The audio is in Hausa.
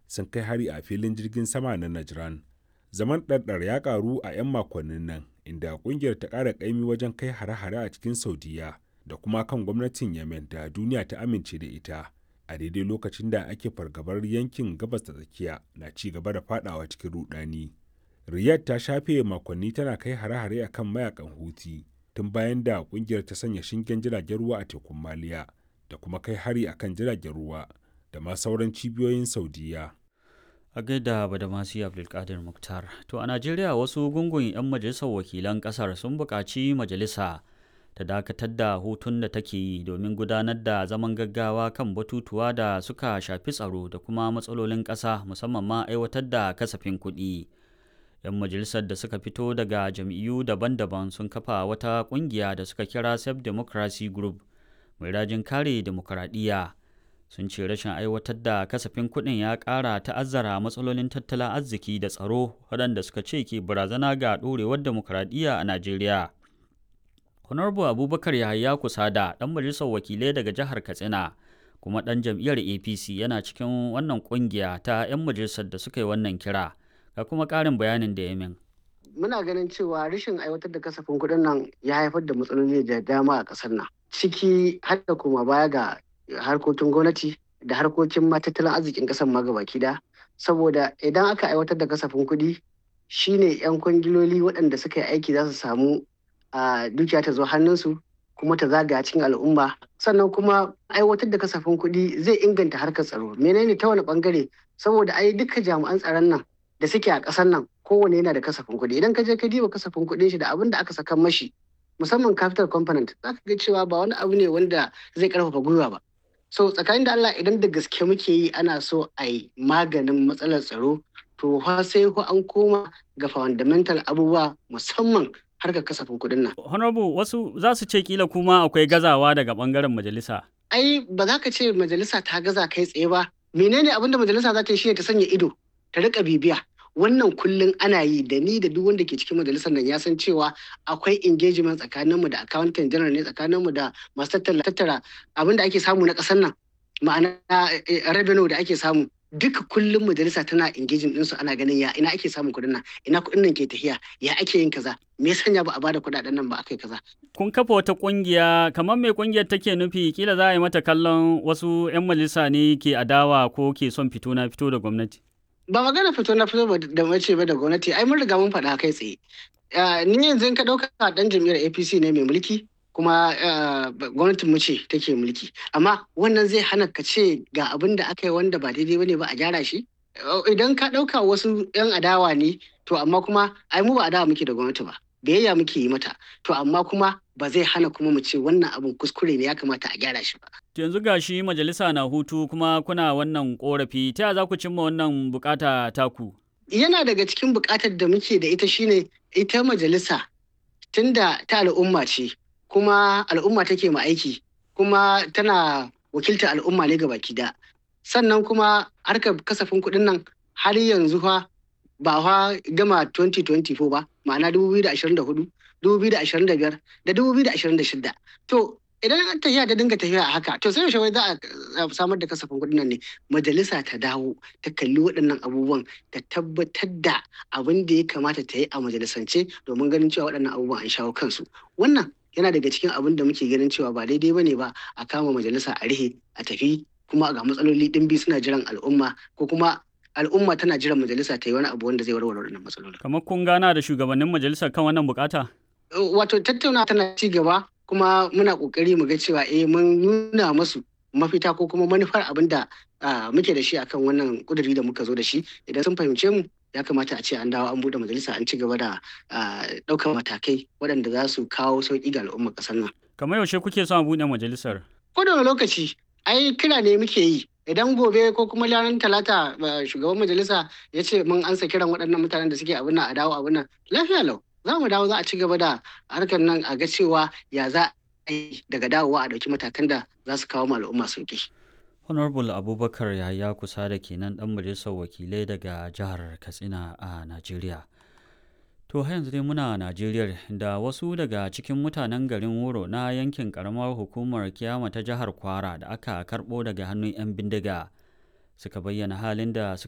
sun kai hari a filin jirgin sama na Najran. Zaman ɗarɗar ya ƙaru a 'yan makonnin nan inda ƙungiyar ta ƙara ƙaimi wajen kai hare-hare a cikin Saudiya da kuma kan gwamnatin Yemen da duniya ta amince da ita. A daidai lokacin da ake fargabar yankin gabas da tsakiya na ci gaba da fadawa cikin rudani. Riyadh ta shafe makonni tana kai hare-hare a kan mayakan Houthi tun bayan da ƙungiyar ta sanya shingen jiragen ruwa a tekun Maliya da kuma kai hari a kan jiragen ruwa da ma sauran cibiyoyin Saudiya. a gaida badamasi abdulkadir muktar to a najeriya wasu gungun 'yan majalisar wakilan kasar sun buƙaci majalisa ta dakatar da hutun da take yi domin gudanar da zaman gaggawa kan batutuwa da suka shafi tsaro da kuma matsalolin ƙasa musamman ma aiwatar da kasafin kuɗi 'yan majalisar da suka fito daga jam'iyyu daban-daban sun kafa wata ƙungiya da suka kira self democracy group mai rajin kare demokuraɗiyya sun ce rashin aiwatar da kasafin kuɗin ya ƙara ta'azzara matsalolin tattalin arziki da tsaro waɗanda suka ce ke barazana ga ɗorewar demokuraɗiyya a najeriya honorable abubakar yahaya kusada ɗan majalisar wakilai daga jihar katsina kuma ɗan jam'iyyar apc yana cikin wannan ƙungiya ta 'yan majalisar da suka yi wannan kira ga kuma ƙarin bayanin da ya min muna ganin cewa rashin aiwatar da kasafin kuɗin nan ya haifar da matsaloli da dama a ƙasar nan ciki har da kuma baya ga harkokin gwamnati da harkokin tattalin arzikin ƙasar ma gabaki da saboda idan aka aiwatar da kasafin kuɗi shine 'yan kwangiloli waɗanda suka yi aiki za su samu a dukiya ta zo hannunsu kuma ta zagaya cikin al'umma sannan kuma aiwatar da kasafin kuɗi zai inganta harkar tsaro menene ta wani bangare saboda ai duka jami'an tsaron nan da suke a ƙasar nan kowane yana da kasafin kuɗi idan ka je ka diba kasafin kuɗin shi da abin da aka saka mashi musamman capital component za ka ga cewa ba wani abu ne wanda zai karfafa gwiwa ba so tsakanin da Allah idan da gaske muke yi ana so a yi maganin matsalar tsaro to fa sai ko an koma ga fundamental abubuwa musamman harkar kasafin kuɗin nan. honorable wasu za su ce kila kuma akwai gazawa daga bangaren majalisa ai ba za ka ce majalisa ta gaza kai tsaye ba menene abin da majalisa za ta yi shi ta sanya ido ta rika bibiya wannan kullum ana yi da ni da duk wanda ke cikin majalisar nan ya san cewa akwai engagement tsakaninmu da accountant general ne tsakaninmu da masu tattara abin da ake samu na ƙasar nan ma'ana revenue da ake samu duka kullum majalisa tana engaging ɗinsu ana ganin ya ina ake samun kuɗin nan ina kuɗin nan ke tafiya ya ake yin kaza me ya sanya ba a bada kuɗaɗen nan ba akai kaza kun kafa wata ƙungiya kamar mai ƙungiyar take nufi kila za a yi mata kallon wasu 'yan majalisa ne ke adawa ko ke son fito na fito da gwamnati ba magana fito na fito da mace ba da gwamnati ai mun riga mun faɗa kai tsaye ni yanzu ka ɗauka ɗan jam'iyyar apc ne mai mulki kuma gwamnatin mu ce take mulki amma wannan zai hana ka ce ga abin da aka yi wanda ba daidai bane ba a gyara shi idan ka ɗauka wasu 'yan adawa ne to amma kuma ai mu ba adawa muke da gwamnati ba biyayya muke yi mata to amma kuma ba zai hana kuma mu ce wannan abin kuskure ne ya kamata a gyara shi ba yanzu ga shi majalisa na hutu kuma kuna wannan korafi ta za ku cimma wannan bukata taku yana daga cikin bukatar da muke da ita shine ita majalisa tunda ta al'umma ce kuma al'umma take ma aiki kuma tana wakiltar al'umma ne ga baki da sannan kuma harkar kasafin kuɗin nan har yanzu fa ba fa gama 2024 ba ma'ana 2024 2025 da 2026 to idan an tafiya ta dinga tafiya a haka to sai yaushe wai za a samar da kasafin kuɗin nan ne majalisa ta dawo ta kalli waɗannan abubuwan ta tabbatar da abin da ya kamata ta yi a majalisance domin ganin cewa waɗannan abubuwan an shawo kansu wannan yana daga cikin abin da muke ganin cewa ba daidai bane ba a kama majalisa a rihe a tafi kuma ga matsaloli ɗimbi suna jiran al'umma ko kuma al'umma tana jiran majalisa ta yi wani abu wanda zai warware wannan matsalolin. Kamar kun gana da shugabannin majalisar kan wannan bukata? Wato tattauna tana ci gaba kuma muna kokari mu ga cewa eh mun nuna masu mafita ko kuma manufar abin da muke da shi akan wannan kuduri da muka zo da shi idan sun fahimce mu ya kamata a ce an dawo an bude majalisa an ci gaba da ɗaukar matakai waɗanda za su kawo sauƙi ga al'ummar ƙasar nan. Kamar yaushe kuke son a buɗe majalisar? Ko da lokaci ai kira ne muke yi idan gobe ko kuma ranar talata shugaban majalisa ya ce mun ansa kiran waɗannan mutanen da suke abin nan a dawo abin nan lafiya lau za mu dawo za a ci gaba da harkar nan a ga cewa ya za a yi daga dawowa a ɗauki matakan da za su kawo al'umma sauki. honorable abubakar yahaya kusa da kenan ɗan majalisar wakilai daga jihar katsina a najeriya To har yanzu dai muna Najeriya da wasu daga cikin mutanen garin Wuro na yankin karamar hukumar Kiyama ta jihar Kwara da aka karɓo daga hannun 'yan bindiga suka bayyana halin da